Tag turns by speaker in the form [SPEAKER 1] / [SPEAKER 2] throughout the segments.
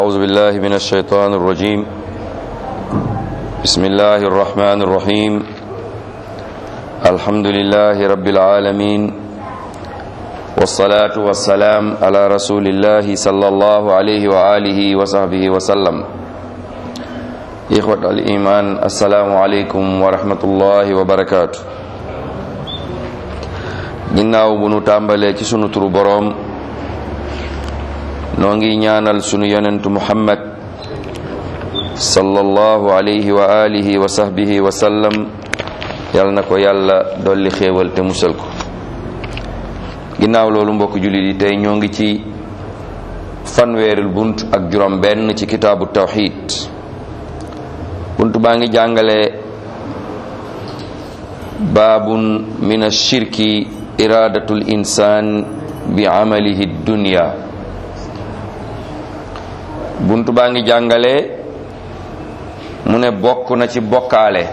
[SPEAKER 1] أعوذ بالله من الشيطان الرجيم بسم الله الرحمن الرحيم الحمد لله رب العالمين والصلاة والسلام على رسول الله صلى الله عليه وآله وصحبه وسلم إخوة الإيمان السلام عليكم ورحمة الله وبركاته ginnaaw bu nu tàmbalee ci sunu turu boroom noo ngi ñaanal sunu yonentu muhammad sallallahu alayhi wa alihi wa sahbihi wa sallam yal na ko yàlla dolli xéewal te musal ko ginnaaw loolu mbokk jullit yi tey ñoo ngi ci fanweeril bunt ak juróom benn ci kitaabu tawxid bunt baa ngi jàngale baabun min ashirki iradatul insaan bi amalihi dunya buntu baa ngi jàngale mu ne bokk na ci bokkaale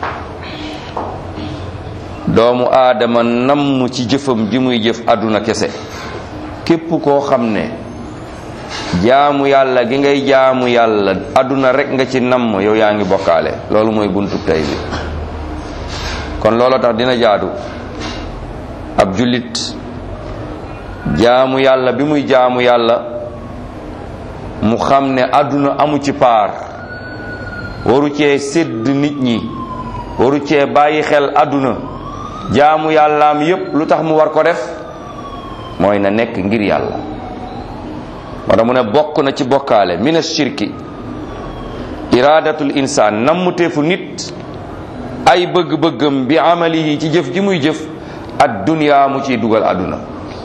[SPEAKER 1] doomu aadama namm ci jëfam ji muy jëf àdduna kese képp koo xam ne jaamu yàlla gi ngay jaamu yàlla àdduna rek nga ci namm yow yaa ngi bokkaale loolu mooy buntu tey bi kon loolu tax dina jaadu ab jullit jaamu yàlla bi muy jaamu yàlla mu xam ne àdduna amu ci paar waru cee sédd nit ñi waru cee bàyyi xel àdduna jaamu yàllaam yépp lu tax mu war ko def mooy na nekk ngir yàlla moo tax mu ne bokk na ci bokkaale mina shirki iradatul insaan nammuteefu nit ay bëgg-bëggam bi amalihi ci jëf ji muy jëf ad dunya mu ciy dugal àdduna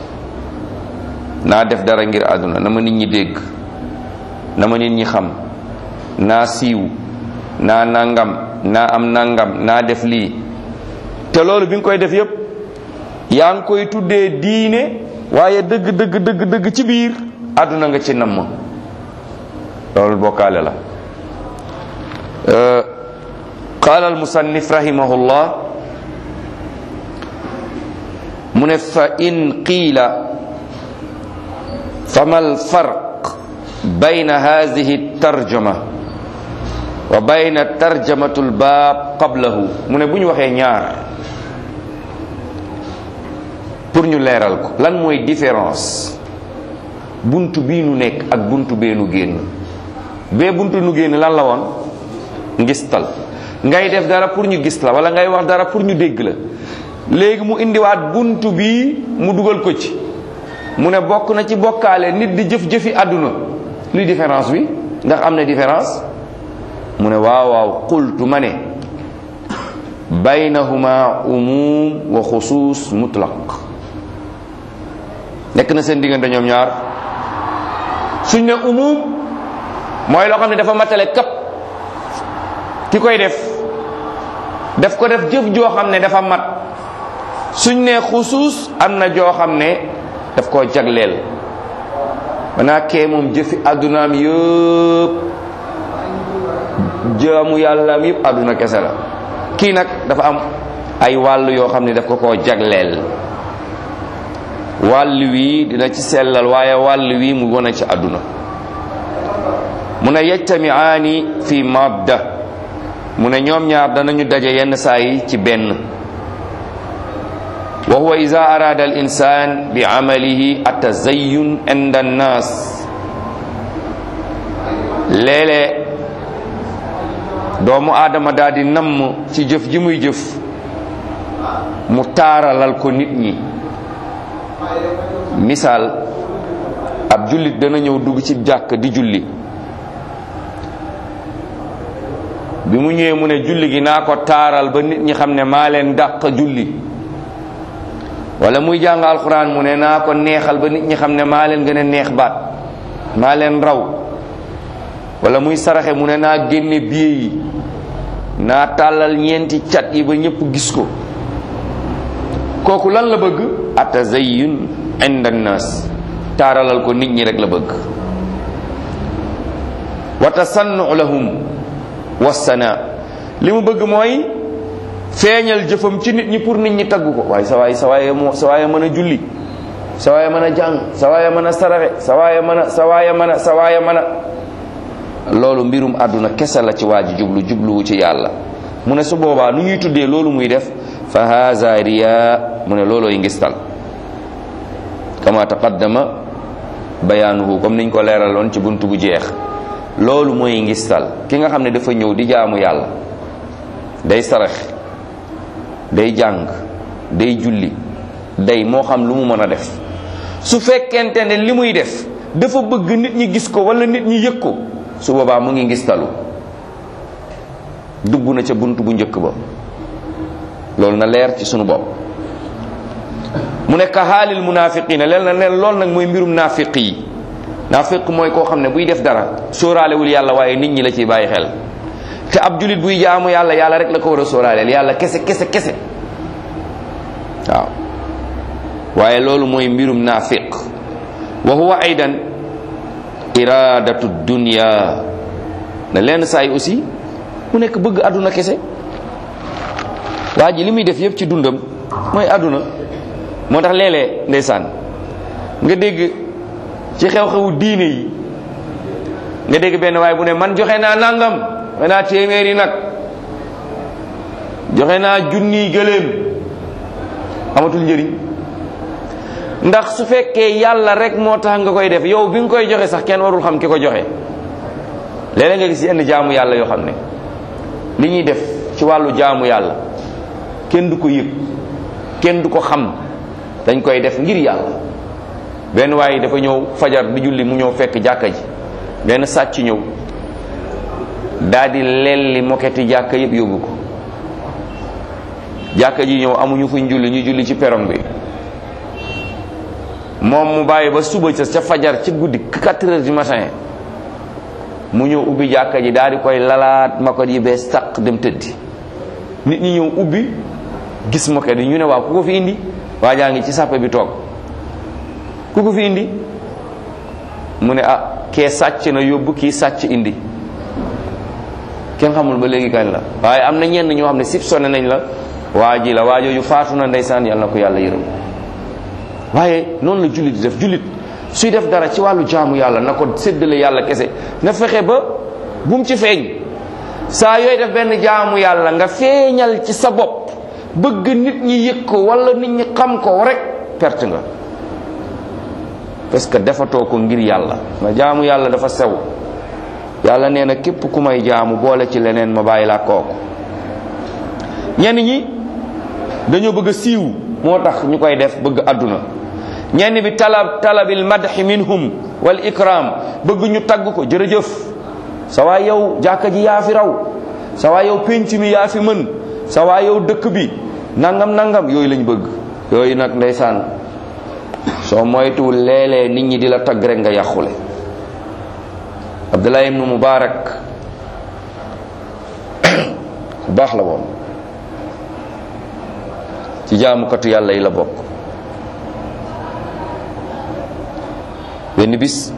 [SPEAKER 1] naa def dara ngir àdduna na ma nit ñi dégg na ma nit ñi xam naa siiw naa nangam naa am nangam naa def lii te loolu bi nga koy def yépp yaa ngi koy tuddee diine waaye dëgg dëgg dëgg dëgg ci biir àdduna nga ci namm loolu bokkaale la qaala al musannif rahimahullah mu ne fa in qiila fama al farq bayna hadihi tarjama wa bayna tarjamatu l baab qablahu mu ne bu ñu waxee ñaar pour ñu leeral ko lan mooy différence buntu bii nu nekk ak buntu bee nu génn bee buntu nu génn lan la woon ngistal ngay def dara pour ñu gis la wala ngay wax dara pour ñu dégg la léegi mu indiwaat buntu bii mu dugal ko ci mu ne bokk na ci bokkaale nit di jëf-jëfi àdduna luy différence bi ndax am na différence mu ne waaw waaw qultu ma ne baynahuma umum wa xusuus mutlaq nekk na seen diggante ñoom ñaar suñ ne umum mooy loo xam ne dafa matale kap ki koy def daf ko def jëf joo xam ne dafa mat suñ ne xusuus am na joo xam ne daf koo jagleel manaa kee moom jëfi àddunaam yëpp jaamu yàllaam yëpp àdduna kese la kii nag dafa am ay wàll yoo xam ne daf ko koo jagleel wàll wii dina ci sellal waaye wàll wii mu wone ci àdduna mu ne yajtamiaani fi madda mu ne ñoom ñaar danañu daje yenn saa yi ci benn wa huwa ida arada al insan bi amalihi atazayyun inda annas léeg-léeg doomu aadama daal di namm ci jëf ji muy jëf mu taaralal ko nit ñi misaal ab jullit dana ñëw dugg ci jàkk di julli bi mu ñëwee mu ne julli gi naa ko taaral ba nit ñi xam ne maa leen dàq julli wala muy jàng alxuraan mu ne naa ko neexal ba nit ñi xam ne maa leen gën a neex baat maa leen raw wala muy saraxe mu ne naa génne biye yi naa tàllal ñeenti cat yi ba ñëpp gis ko kooku lan la bëgg atazayyun inda nnas taaralal ko nit ñi rek la bëgg wa tasannu lahum wassana li mu bëgg mooy feeñal jëfam ci nit ñi pour nit ñi tagg ko waaye sa waay sa waaye moo sa waaye mën a julli sa waaye mën a jàng sa waaye mën a saraxe sa waaye mën a sa waaye mën a sa waaye mën a loolu mbirum àdduna kese la ci waa ji jublu jubluwu ci yàlla mu ne su boobaa nu ñuy tuddee loolu muy def fa haza riya mu ne loolooy ngistal kama taqaddama bayaanuhu comme niñ ko leeraloon ci bunt bu jeex loolu mooy ngistal ki nga xam ne dafa ñëw di jaamu yàlla day sarax day jàng day julli day moo xam lu mu mën a def su fekkente ne li muy def dafa bëgg nit ñi gis ko wala nit ñi yëg ko su boobaa mu ngi ngistalu dugg na ca bunt bu njëkk ba loolu na leer ci sunu bopp mu nekk xaalil munaafiqiina leen na leen loolu nag mooy mbirum naafiq yi naafiq mooy koo xam ne buy def dara sóoraalewul yàlla waaye nit ñi la ciy bàyyi xel te ab julit buy jaamu yàlla yàlla rek la ko war a sóoraaleel yàlla kese kese kese waaw waaye loolu mooy mbirum naafiq wa huwa aydan iradatu dunya na lenn saa yi aussi mu nekk bëgg àdduna kese waa ji li muy def yëpp ci dundam mooy àdduna moo tax léeg-léeg ndeysaan nga dégg ci xew-xewu diine yi nga dégg benn waaye bu ne man joxe naa nangam joxe naa téeméeri nag joxe naa junniy gëléem amatul njëriñ ndax su fekkee yàlla rek moo tax nga koy def yow bi nga koy joxe sax kenn warul xam ki ko joxe léeg-léeg nga gis yenn jaamu yàlla yoo xam ne li ñuy def ci wàllu jaamu yàlla kenn du ko yëg kenn du ko xam dañ koy def ngir yàlla benn waaye dafa ñëw fajar di julli mu ñëw fekk jàkka ji benn sàcc ñëw daal di lelli moketi jàkka yëpp yóbbu ko jàkka ji ñëw amuñu fuñ julli ñu julli ci perong bi moom mu bàyyi ba suba ca ca fajar ci guddi 4 heures du matin mu ñëw ubbi jàkka ji daal di koy lalaat moket yi bees taq dem tëddi nit ñi ñëw ubbi gis moket yi ñu ne waaw ku ko fi indi waa jaa ngi ci sàppe bi toog ku ko fi indi mu ne ah kee sàcc na yóbbu kii sàcc indi kenn xamul ba léegi kañ la waaye am na ñenn ñoo xam ne sib sonné nañ la waa ji la waa jooju faatu na ndeysaan yàlla na ko yàlla yërëm waaye noonu la jullit di def jullit suy def dara ci wàllu jaamu yàlla na ko séddale yàlla kese na fexe ba bu mu ci feeñ saa yooy def benn jaamu yàlla nga feeñal ci sa bopp bëgg nit ñi yëg ko wala nit ñi xam ko rek perte nga parce que defatoo ko ngir yàlla na jaamu yàlla dafa sew yàlla nee na képp ku may jaamu boole ci leneen ma bàyyi laa kooku ñenn ñi dañoo bëgg a siiw moo tax ñu koy def bëgg àdduna ñenn bi talab talabil madhi minhum wal ikram bëgg ñu tagg ko jërëjëf sa waay yow jàkka ji yaa fi raw sa waay yow pénc mi yaa fi mën sa waay yow dëkk bi nangam nangam yooyu lañ bëgg yooyu nag ndeysaan soo moytuwul léeg-léeg nit ñi di la tagg rek nga yàqule Abdullah ibnu Mubarak ku baax la woon ci jaamukatu yàlla yi la bokk benn bis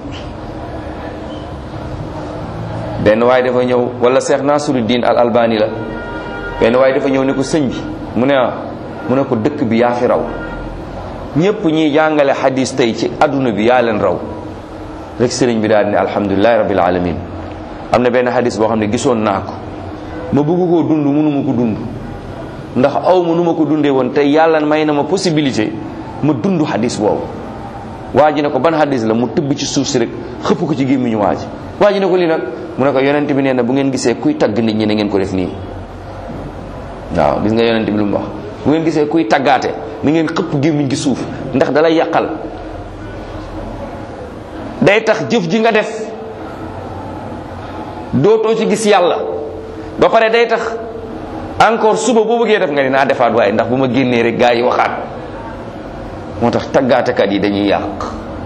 [SPEAKER 1] benn waay dafa ñëw wala Cheikh Nasiruddin al Albani la benn waay dafa ñëw ne ko sëñ bi mu ne ah mu ne ko dëkk bi yaa fi raw ñépp ñiy jàngale xadis tey ci adduna bi yaa leen raw rek sëriñ bi daal di ne alhamdulilahi rabbil alamin am na benn xadis boo xam ne gisoon naa ko ma bëgg koo dund mënuma ko dund ndax aw ma nu ma ko dundee woon tey yàlla may na ma possibilité ma dund xadis boobu waa ji ne ko ban xadis la mu tëbb ci suuf si rek xëpp ko ci gémmiñu waa ji waa ji ne ko lii nag mu ne ko yonent bi nee na bu ngeen gisee kuy tagg nit ñi na ngeen ko def nii waaw gis nga yonent bi lu mu wax bu ngeen gisee kuy taggaate na ngeen xëpp gémmiñ gi suuf ndax dalay yàqal day tax jëf ji nga def dootoo ci gis yàlla ba pare day tax encore suba boo bëggee def nga ni naa defaat waaye ndax bu ma génnee rek gaa yi waxaat moo tax taggaatekat yi dañuy yàq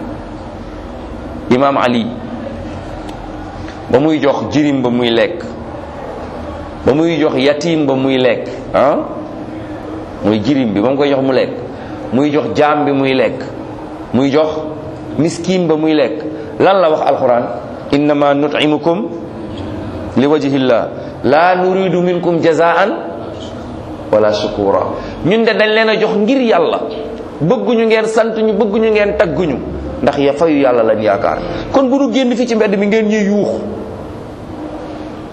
[SPEAKER 1] imaam ali ba muy jox jirim ba muy lekk ba muy jox yatim ba muy lekk ah muy jirim bi ba mu koy jox mu lekk muy jox jaam bi muy lekk muy jox miskin ba muy lekk lan la wax alquran innama nut'imukum li wajhillah la nuridu minkum jazaan wala shukura ñun de dañ leen a jox ngir yàlla bëgguñu ngeen sant ñu bëgguñu ngeen tagguñu ndax ya fayu yàlla lañ yaakaar kon bu nu génn fi ci mbedd mi ngeen ñuy yuux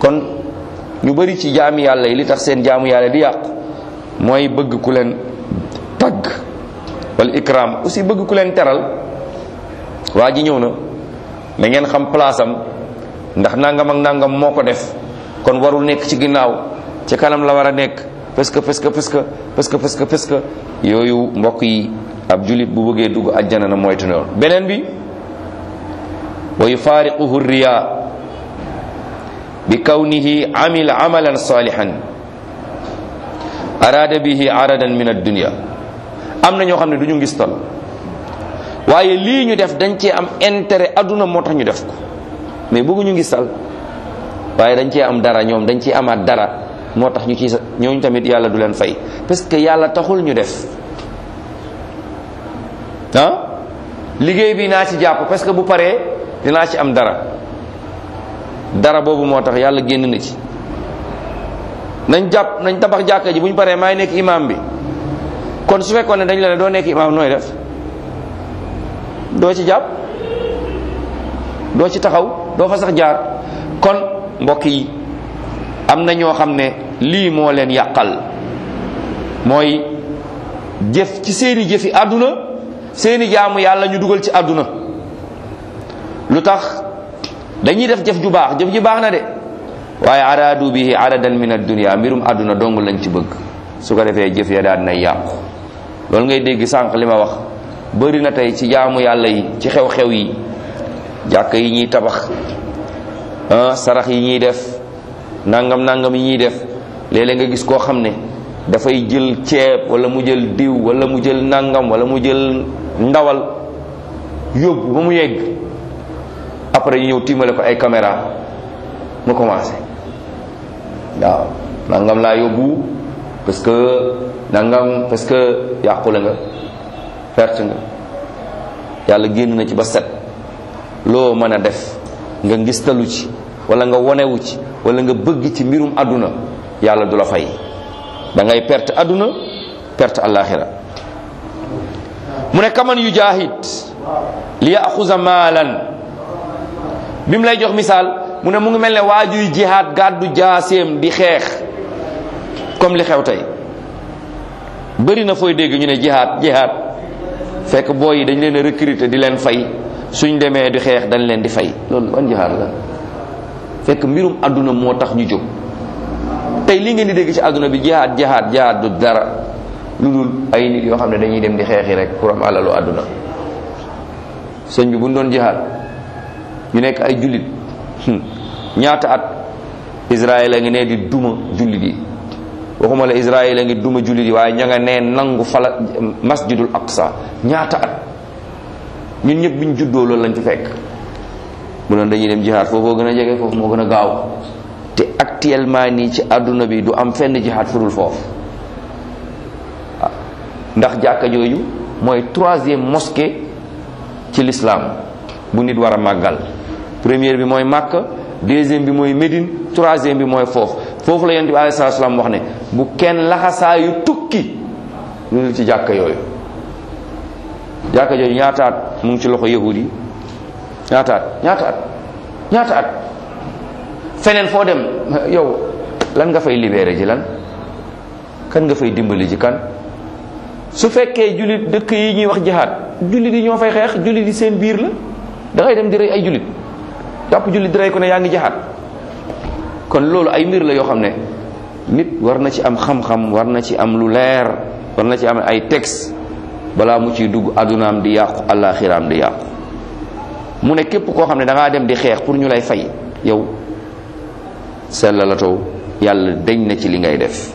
[SPEAKER 1] kon ñu bari ci jaami yàlla yi li tax seen jaamu yàlla di yàqu mooy bëgg ku leen tagg wala ikram aussi bëgg ku leen teral waa ji ñëw na na ngeen xam place am ndax nangam ak nangam moo ko def kon warul nekk ci ginnaaw ci kanam la war a nekk parce que parce que parce que parce que parce que parce que yooyu mbokk yi ab julit bu bëggee dugg àjjana na moytu noonu beneen bi wa yufaariquhu riya bi kawnihi amila amalan salihan arada bihi aradan min ad-dunya am na ñoo xam ne du ñu ngistal waaye lii ñu def dañ cee am intérêt adduna moo tax ñu def ko mais bëgguñu ngistal waaye dañ cee am dara ñoom dañ ciy amaat dara moo tax ñu ci ñooñu tamit yàlla du leen fay parce que yàlla taxul ñu def ah liggéey bi naa ci jàpp parce que bu paree dinaa ci am dara dara boobu moo tax yàlla génn na ci nañ jàpp nañ tabax jàkka ji bu ñu paree maay nekk imam bi kon su fekkoon ne dañ la ne doo nekk imam nooy def doo ci jàpp doo ci taxaw doo fa sax jaar kon mbokk yi am na ñoo xam ne lii moo leen yàqal mooy jëf ci seeni jëfi àdduna seeni jaamu yàlla ñu dugal ci àdduna lu tax dañuy def jëf ju baax jëf ji baax na de waaye araadu bihi aradan min ad-dunya mbirum àdduna dong lañ ci bëgg su ko defee jëf ya daan nay yàqu loolu ngay dégg sànq li ma wax bëri na tey ci jaamu yàlla yi ci xew-xew yi jàkk yi ñuy tabax ah sarax yi ñuy def nangam nangam yi ñuy def léeg-léeg nga gis koo xam ne dafay jël ceeb wala mu jël diw wala mu jël nangam wala mu jël ndawal yóbbu ba mu yegg après ñu ñëw tiimale ko ay caméra mu commencé waaw nangam laa yóbbu parce que nangam parce que yàqule nga perte nga yàlla génn na ci ba set loo mën a def nga ngistalu ci wala nga wonewu ci wala nga bëgg ci mbirum àdduna yàlla du la fay da ngay perte àdduna perte alaxira mu ne kaman yu jaahid li yaxuza maalan bi mu lay jox misaal mu ne mu ngi mel ne waajuy jihaad gàddu jaaseem di xeex comme li xew tey bëri na fooy dégg ñu ne jihaad jihaad fekk booy yi dañ leen a recruter di leen fay suñ demee di xeex dañ leen di fay loolu ban jihaad la fekk mbirum àdduna moo tax ñu jóg tey li ngeen di dégg ci àdduna bi jihaad jihaad jihaad du dara lu dul ay nit yoo xam ne dañuy dem di xeexi rek pour am alalu àdduna sëñ bi bu ñu doon jihaad ñu nekk ay jullit ñaata at Israël a ngi ne di duma jullit yi waxuma la Israël a ngi duma jullit yi waaye ña nga nee nangu fala masjidul aqsa ñaata at ñun ñëpp biñ juddoo loolu lañ fi fekk bu doon dañuy dem jihaad foofoo gën a jege foofu moo gën a gaaw te actuellement nii ci àdduna bi du am fenn jihaad furul foofu ndax jàkka jooju mooy troisième mosquée ci l'islam bu nit war a màggal première bi mooy Makka deuxième bi mooy Médine troisième bi mooy foofu foofu la yonent bi alayhi salaatu salaam wax ne bu kenn laxasaayu tukki lu ci jàkka yooyu jàkka jooju ñaata at mu ngi ci loxo yahud yi ñaata at ñaata at ñaata at feneen foo dem yow lan nga fay libéré ji lan kan nga fay dimbali ji kan su fekkee jullit dëkk yi ñuy wax jihaad jullit yi ñoo fay xeex jullit yi seen biir la da ngay dem di rey ay jullit jàpp jullit di rey ko ne yaa ngi jihaad kon loolu ay mbir la yoo xam ne nit war na ci am xam-xam war na ci am lu leer war na ci am ay texte balaa mu ciy dugg addunaam di yàqu àllaaxiraam di yàqu mu ne képp koo xam ne da ngaa dem di xeex pour ñu lay fay yow sella la taw yàlla deñ na ci li ngay def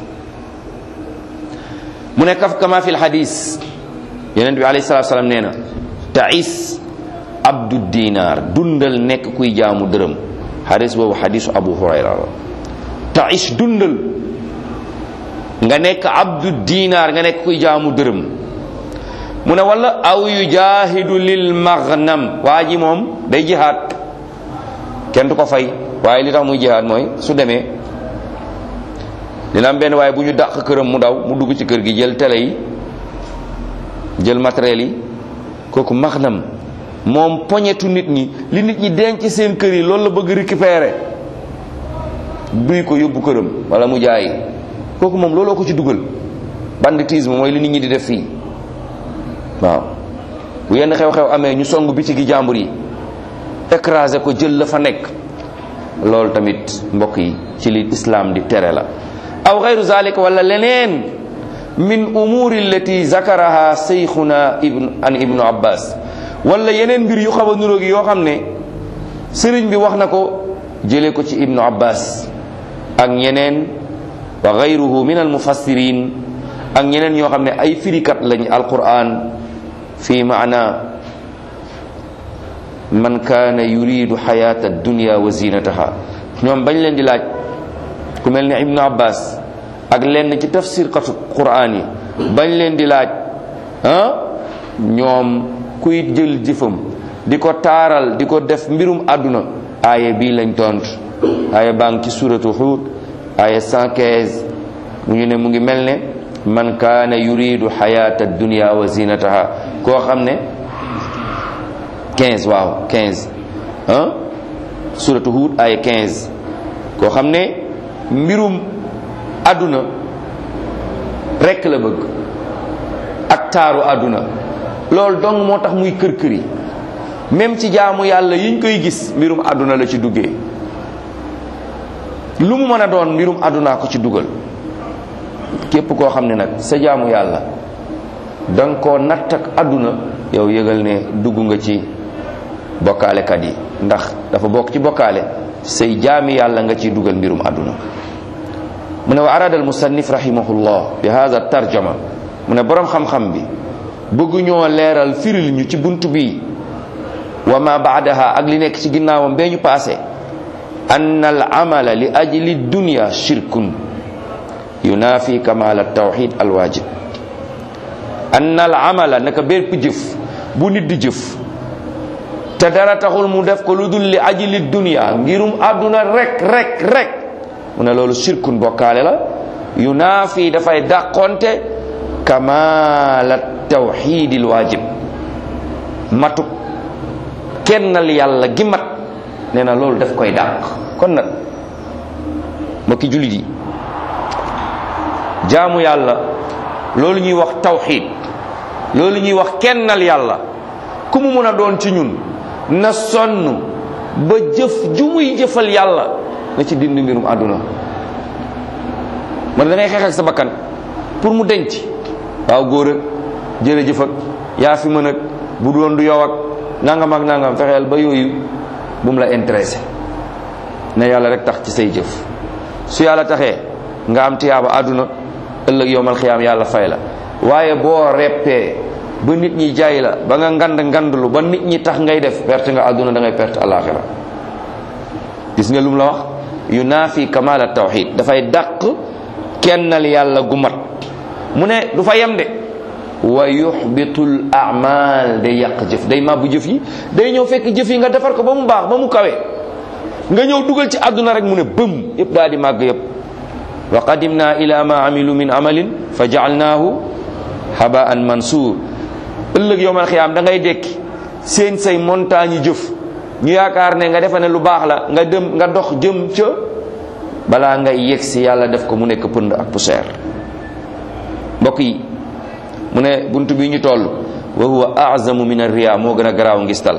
[SPEAKER 1] mu ne kaf kama fi lxadis yonent bi alayhi salatu salaam nee na tais abdu dinar dundal nekk kuy jaamu dërëm xadis boobu xadisu abu hurayra la tais dundal nga nekk abdu dinar nga nekk kuy jaamu dërëm mu ne wala aw yujahidu lil maghnam waa ji moom day jihaad kenn du ko fay waaye li tax muy jihaad mooy su demee dina am benn waaye bu ñu dàq këram mu daw mu dugg ci kër gi jël télé yi jël matériel yi kooku maghnam moom poñetu nit ñi li nit ñi denc seen kër yi loolu la bëgg récupérer duy ko yóbbu këram wala mu jaay kooku moom looloo ko ci dugal banditisme mooy li nit ñi di def fii waaw bu yenn xew-xew amee ñu song bitigi jàmbur yi écraser ko jël la fa nekk loolu tamit mbokk yi ci li islam di tere la aw xayru zalika wala leneen min umuri allati zakaraha seyxuna ibn an ibnu abbas wala yeneen mbir yu xaw a nuróog yoo xam ne sëriñ bi wax na ko jëlee ko ci ibnu abbas ak ñeneen wa gayruhu min almufassirin ak ñeneen ñoo xam ne ay firikat lañ alquran fi maana man kaana yuridu xayata dunya wa zinataha ñoom bañ leen di laaj ku mel ne ibnu abbas ak lenn ci tafsir katu quran yi bañ leen di laaj ah ñoom kuy jël jëfam di ko taaral di ko def mbirum àdduna aaya bii lañ tontu aaya baa ngi ci suratu Hud aaya 115 mu ñu ne mu ngi mel ne man kaana yuridu xayata dunya wa zinataha koo xam ne 15 waaw 15 ah suratu Hud aaya 15 koo xam ne mbirum àdduna rekk la bëgg ak taaru àdduna loolu dong moo tax muy kër kër yi même ci jaamu yàlla yiñ koy gis mbirum àdduna la ci duggee lu mu mën a doon mbirum àddunaa ko ci dugal képp koo xam ne nag sa jaamu yàlla danga koo natt ak àdduna yow yëgal ne dugg nga ci bokkaalekat yi ndax dafa bokk ci bokkaale say jaami yàlla nga ciy dugal mbirum àdduna mu ne wa arada al musannif rahimahullah bi hada tarjama mu ne boroom xam-xam bi bëgguñoo leeral firil ñu ci bunt bi wa ma baadaha ak li nekk ci ginnaawam bee ñu paase an al amala li ajli dunya shirkun yunafi kamal al tawxid al wajib an al amala naka bépp jëf bu nit di jëf te dara taxul mu def ko lu dul li ajli dunya ngirum àdduna rek rek rek mu ne loolu shirkun bokkaale la yunafi dafay dàqonte kamal al tawxid al wajib matuk kennal yàlla gi mat nee na loolu daf koy dàq kon nag mbokki jullit yi jaamu yàlla loolu ñuy wax tawxiid loolu ñuy wax kennal yàlla ku mu mën a doon ci ñun na sonn ba jëf ju muy jëfal yàlla na ci dindi mbirum àdduna man da ngay xeex ak sa bakkan pour mu denc waaw góor ak jërëjëf ak yaa fi mën ak bu doon du yow ak nangam ak nangam fexeel ba yooyu bu mu la intéressé ne yàlla rek tax ci say jëf su yàlla taxee nga am tiyaaba àdduna ëllëg yowmal xiyaam yàlla fay la waaye boo reppee ba nit ñi jaay la ba nga ngand ngandlu ba nit ñi tax ngay def perte nga àdduna da ngay perte alaxira gis nga lu mu la wax yu naafi kamal tawxid dafay dàq kennal yàlla gu mat mu ne du fa yem de wa yuxbitul amal day yàq jëf day màbbu jëf yi day ñëw fekk jëf yi nga defar ko ba mu baax ba mu kawe nga ñëw dugal ci àdduna rek mu ne bëm yëpp daal di màgg yëpp wa qadimna ila ma amilu min amalin fa jaalnaahu habaan mansuur ëllëg yowmal xiyaam da ngay dekki seen say montagne yi jëf ñu yaakaar ne nga defa ne lu baax la nga dem nga dox jëm ca balaa ngay yegg si yàlla def ko mu nekk pënd ak poussière mbokk yi mu ne bunt bi ñu toll wa huwa azamu min arriya moo gën a garaaw ngistal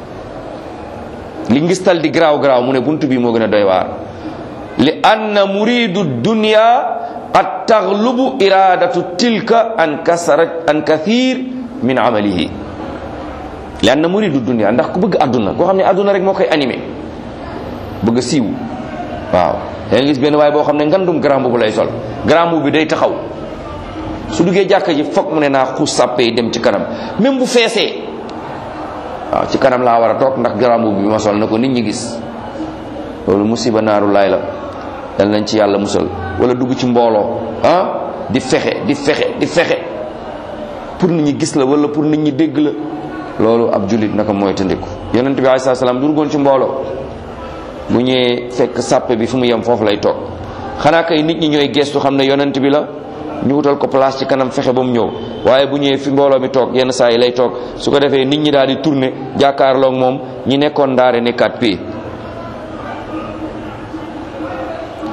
[SPEAKER 1] li ngistal di garaaw garaaw mu ne bunt bi moo gën a doy waar li anna muridu dunya qad taghlubu iradatu tilka an kasarat an kathir min amalihi li anna muridu dunya ndax ku bëgg àdduna koo xam ne àdduna rek moo koy animé bëgg a siiw waaw da nga gis benn waaye boo xam ne ngandum grand boobu lay sol grand boobu bi day taxaw su duggee jàkka ji foog mu ne naa xuus sàppe yi dem ci kanam même bu feesee waaw ci kanam laa war a toog ndax grand boobu bi ma sol na ko nit ñi gis loolu musiba naaru laay la dal nañ ci yàlla musal wala dugg ci mbooloo ah di fexe di fexe di fexe pour nit ñi gis la wala pour nit ñi dégg la loolu ab jullit naka mooy tëndiku yonent bi alayhi salaam du duggoon ci mbooloo bu ñëwee fekk sàppe bi fu mu yem foofu lay toog xanaa kay nit ñi ñooy gestu xam ne yonent bi la ñu wutal ko place ci kanam fexe ba mu ñëw waaye bu ñëwee fi mbooloo mi toog yenn saa yi lay toog su ko defee nit ñi daal di tourner jàkkaarloog moom ñi nekkoon ndaare nekkaat pii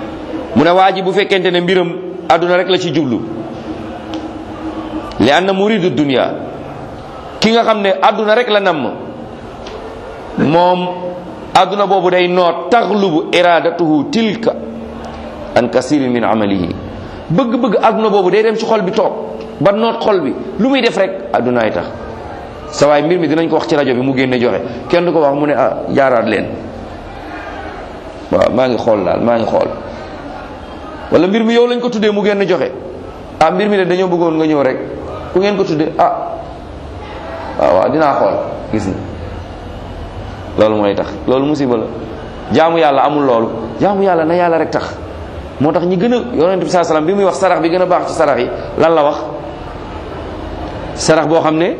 [SPEAKER 1] mu ne waa ji bu fekkente ne mbiram àdduna rek la ci jublu li anna muridu dunya ki nga xam ne àdduna rek la namm moom àdduna boobu day noot taxlubu iradatuhu tilka an kasirin min amalihi bëgg-bëgg àdduna boobu day dem ci xol bi toog ba noot xol bi lu muy def rek àddunaay tax sa waay mbir mi dinañ ko wax ci rajo bi mu génne joxe kenn du ko wax mu ne ah jaaraat leen waaw maa ngi xool daal maa ngi xool wala mbir mi yow lañ ko tuddee mu génn joxe ah mbir mi de dañoo bëggoon nga ñëw rek ku ngeen ko tuddee ah waaw waaw dinaa xool gis nga loolu mooy tax loolu musiba la jaamu yàlla amul loolu jaamu yàlla na yàlla rek tax moo tax ñi gën a yonent bi saa salaam bi muy wax sarax bi gën a baax ci sarax yi lan la wax sarax boo xam ne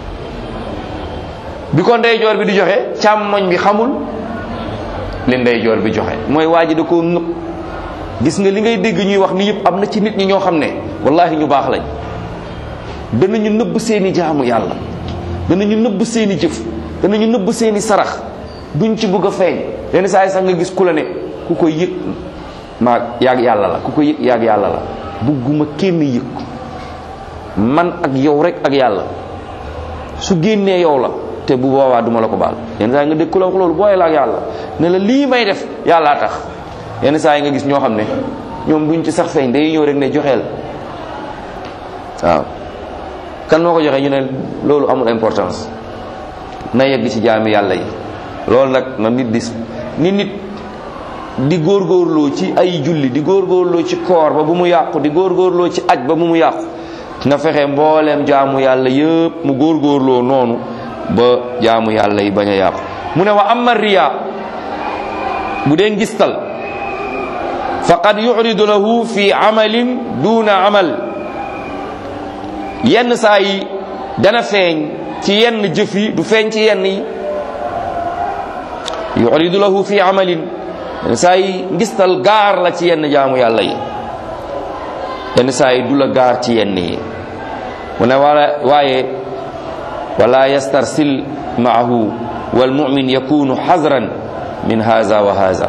[SPEAKER 1] bi ko ndeyjoor bi di joxe càmmoñ bi xamul li ndeyjoor bi joxe mooy waa ji da koo nëb gis nga li ngay dégg ñuy wax ni yëpp am na ci nit ñi ñoo xam ne wallahi ñu baax lañ danañu nëbb seeni jaamu yàlla danañu nëbb seeni jëf danañu nëbb seeni sarax duñ ci bëgg a feeñ lenn saa yi sax nga gis ku la ne ku koy yëg maa yaag yàlla la ku koy yëg yaag yàlla la bugguma kenn yëg man ak yow rek ak yàlla su génnee yow la te bu boobaa duma la ko baal yenn saa yi nga dégg ku la wax loolu booyee la ak yàlla ne la lii may def yàllaa tax yenn saa yi nga gis ñoo xam ne ñoom duñ ci sax feeñ day ñëw rek ne joxeel waaw kan moo ko joxe ñu ne loolu amul importance na yegg ci jaami yàlla yi loolu nag na nit di ni nit di góorgóorloo ci ay julli di góorgóorloo ci koor ba bu mu yàqu di góorgóorloo ci aj ba bu mu yàqu na fexe mbooleem jaamu yàlla yëpp mu góorgóorloo noonu ba jaamu yàlla yi bañ a yàqu mu ne wa amma riya bu dee ngistal faqad yuridu lahu fi amalin duna amal yenn saa yi dana feeñ ci yenn jëf yi du feeñ ci yenn yi yuridu lahu fi amalin yenn saa yi ngistal gaar la ci yenn jaamu yàlla yi yenn saa yi du la gaar ci yenn yi mu ne wala waaye wala yastarsil maahu walmumin yakunu xazran min haza wa haza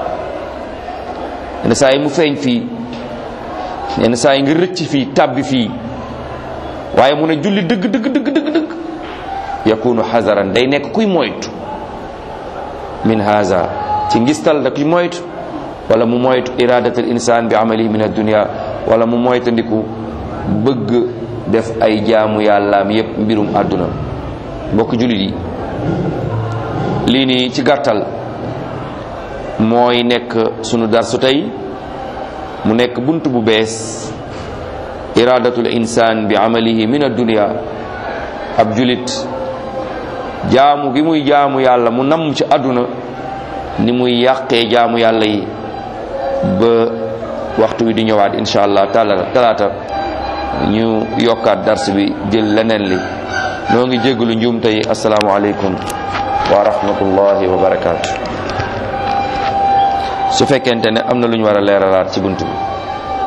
[SPEAKER 1] yenn saa yi mu feeñ fii yenn saa yi nga rëcc fii tàbbi fii waaye mu ne julli dëgg dëgg dëgg dëgg dëgg yakunu xazaran day nekk kuy moytu min haza ci ngistal da kuy moytu wala mu moytu iradat al insan bi amalihi min addunia wala mu moytandiku bëgg def ay jaamu yàllaam yépp mbirum àdduna mbokk jullit yi lii nii ci gàttal mooy nekk sunu darsu tey mu nekk bunt bu bees iradatul insan bi amalihi min addunia ab julit jaamu gi muy jaamu yàlla mu namm ci àdduna ni muy yàqee jaamu yàlla yi ba waxtu wi di ñëwaat insha allah talaata ñu yokkaat dars bi jël leneen li noo ngi jéggalu njuum tey asalaamu aleykum wa rahmatullahi wa barakaatu su fekkente ne am na lu ñu war a leeralaat ci bunt bi